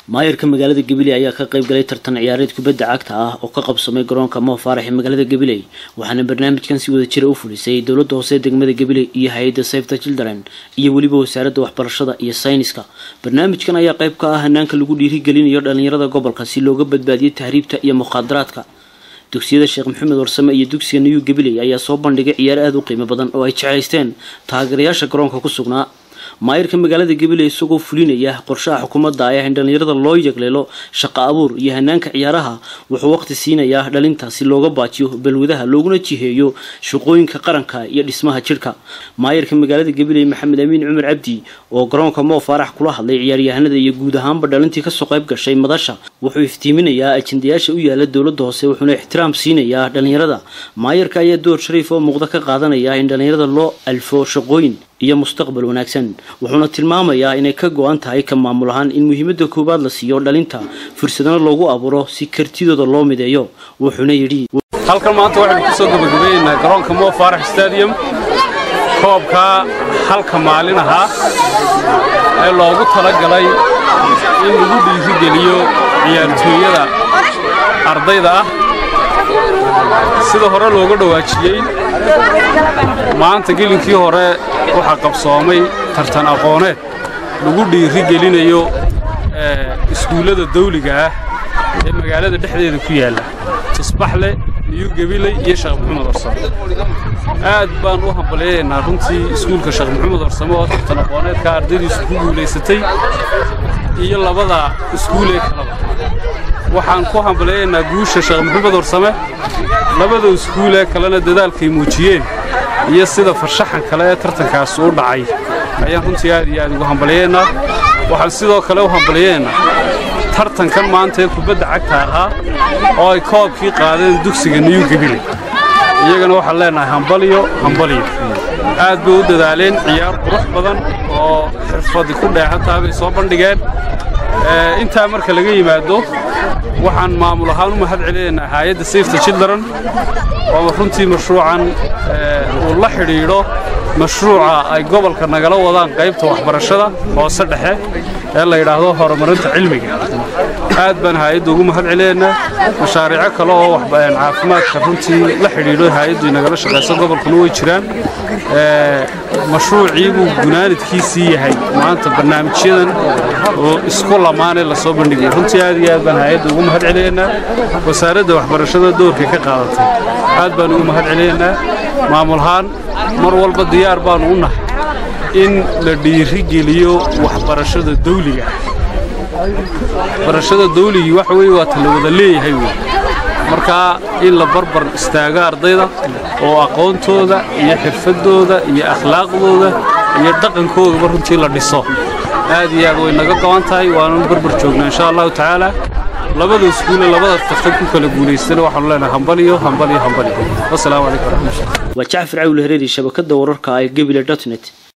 maayarka magaalada gabiley ayaa ka qayb galay tartan ciyaareed kubadda cagta ah oo ka qabsamay garoonka moo faarax ee magaalada gabiley waxaana barnaamijkan si wada jira u fulisay dowladda hoose degmada gabiley iyo hay-adda save the children iyo weliba wasaaradda waxbarashada iyo sayniska barnaamijkan ayaa qayb ka ah hanaanka lagu dhiirigelinayo dhalinyarada gobolka si looga badbaadiyo tahriibta iyo mukhaadaraadka dugsiyada sheekh maxamed warsame iyo dugsiga new gabiley ayaa soo bandhigay ciyaar aada u qiimo badan oo ay jeclaysteen taageerayaasha garoonka ku sugnaa maayirka magaalada gabiley isagoo fulinaya qorshaha xukuumadda ayaa in dhalinyarada loo yegleelo shaqo abuur iyo hanaanka ciyaaraha wuxuu waqti siinayaa dhalinta si looga baajiyo balwadaha looguna jiheeyo shaqooyinka qaranka iyo dhismaha jidhka maayirka magaalada gabiley maxamed amiin cumar cabdi oo garoonka moo faarax kula hadlay ciyaaryahanada iyo guud ahaanba dhalintii kasoo qayb gashay madasha wuxuu iftiiminayaa ajendayaasha u yaala dowladda hoose wuxuuna ixtiraam siinayaa dhalinyarada maayirka ayaa door shariif oo muuqda ka qaadanaya in dhalinyarada loo alfo shaqooyin iyo mustaqbal wanaagsan wuxuuna tilmaamayaa inay ka go-an tahay ka maamul ahaan in muhiimada koowaad la siiyo dhalinta fursadana loogu abuuro si kartidooda loo mideeyo wuxuuna yidhi halkan maanta waxaynu kusoo gabagabeynaa garoonka moo faarax stadium koobka halka maalin ahaa ee loogu talagalay in lagu dhiirigeliyo ciyaartooyada ardayda ah sida hore looga dhawaajiyey maanta gelinkii hore waxaa qabsoomay tartan aqooneed lagu dhiiri gelinayo iskuullada dawliga ah ee magaalada dhexdeeda ku yaalla tusbaxle iyo gabiley iyo sheekh maxamed warsame aad baan u hambalyaynaa runtii iskuulka sheekh maxamed warsame oo tartan aqooneedka ardaydiisu ku guulaysatay iyo labada iskuulee kalaba waxaan ku hambalyaynaa guusha sheekh maxamed warsame labada iskuulee kalena dadaalkay muujiyeen iyo sida farshaxan kale ee tartankaasi u dhacay ayaan runtii aad iyo aad ugu hambalyaynaa waxaan sidoo kale u hambalyaynaa tartankan maanta ee kubadda cagta ahaa oo ay koobkii qaadeen dugsiga niyu gabiley iyagana waxaan leenahay hambaliyo hambaliyo aad bay u dadaaleen ciyaar qurux badan oo xirfadi ku dheehantaha bay soo bandhigeen intaa marka laga yimaado waxaan maamul ahaan u mahad celinaynaa haayadda safety children oo runtii mashruucan uu la xidhiidho mashruuca ay gobolka nagala wadaan qaybta waxbarashada hoose dhexe ee la yidhaahdo horumarinta cilmiga aad baan haayadda ugu mahad celinaynaa mashaariico kale oo caafimaadka runtii la xidhiidho haayaddu nagala shaqayso gobolkuna way jiraan mashruucii buu gunaanidkiisii yahay maanta barnaamijyadan oo isku lamaanee lasoo bandhigay runtii aad iyo aad baan haayadda ugu mahad celinaynaa wasaaradda waxbarashada doorkay ka qaadatay aad baan ugu mahad celinaynaa maamulahaan mar walba diyaar baannu u nahay in la dhiirigeliyo waxbarashada dawliga waxbarashada dawligii waxa weye waa ta la wada leeyahay wey markaa in la barbar istaago ardayda oo aqoontooda iyo xirfaddooda iyo akhlaaqdooda iyo dhaqankoodaba runtii la dhiso aad iyo aad way naga go'an tahay waananu barbar joognaa insha allahu tacaala labada iskuule labada tartan ku kala guulaystana waxaanu leenahay hambaliyo hambaliyo hambaliyo wasalaamu calaykum waraxmatullah waa jacfar cawle hareeri shabakadda wararka ee gebile dotnet